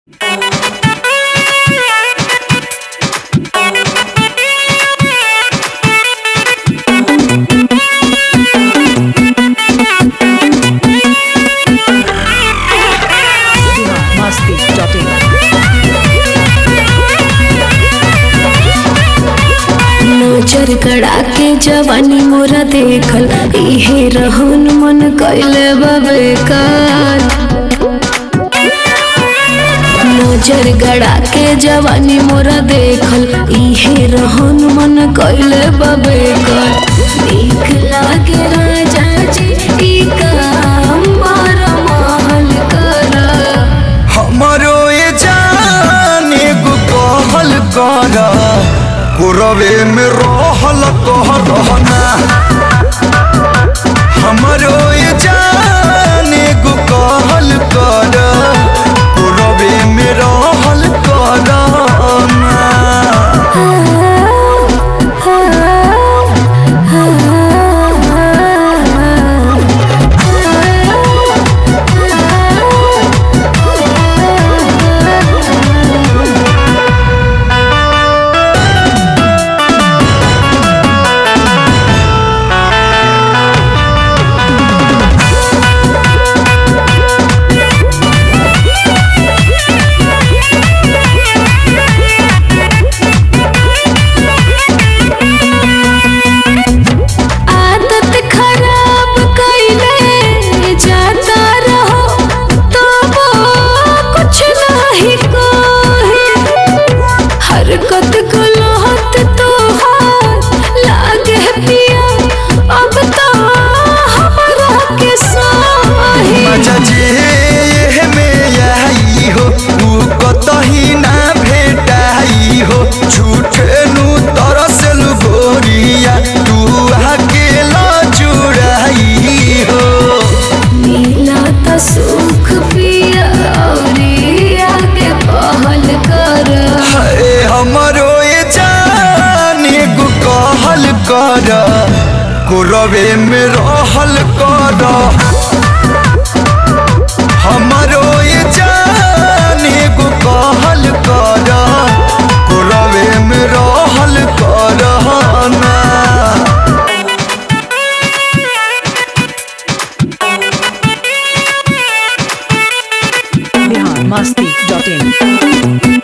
नजर गड़ा के जवानी मोरा देखल इहे रहन मन कैले बेकार नजर गड़ा के जवानी मोरा देखल इहे रहन मन कैले बेकार नीक लागे राजा जी ई काम बड़ महल करा हमारो ये जाने गो कहल कर कुरवे में रहल कह रहना हमारो ये जाने गो कहल कर कुरवे में रहल करना आदत खराब कैले जाता रहो तो वो कुछ नहीं कोई हरकत गलत तो लागे पिया अब तो हमारा के साही मजा जे में आई हो तू कतही ना भेटाई हो झूठे नु तरसल गोरिया तू अकेला जुड़ाई हो मिला तो सुख पिया और आगे पहल कर हाय हमरो ये जाने गो कहल कर कुरवे में रहल कर हमरो ये जाने गो कहल कर कुरवे में रहल कर ना biharmasti.in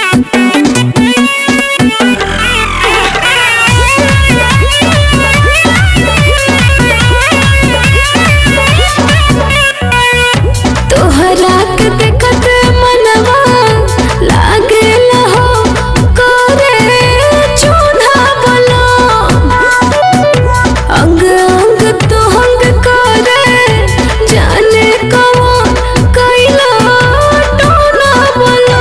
तोहरा के देखत मनवा लागे लहो करे चूल्हा बलो अंग अंग तो हंग करे जाने कौन कैला टोना बलो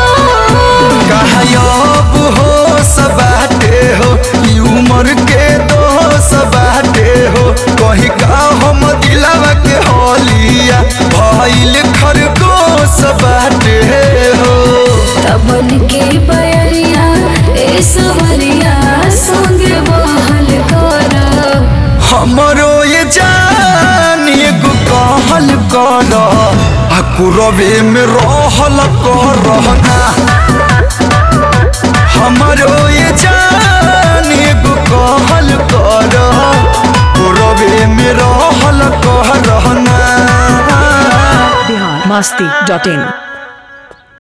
गायब हो सबाटे हो ई उम्र के दोष बाटे हो कहीं का हम दिलावा के होलिया भइल खरगोश बाटे हो तबन के बयरिया ए सवरिया संगे बहल कर हमरो ये जान एगो कहल कर आ कुरवे में रहल कर रहना हमरो ये जान एगो कहल कर कुरवे में रहल कर रहना biharmasti.in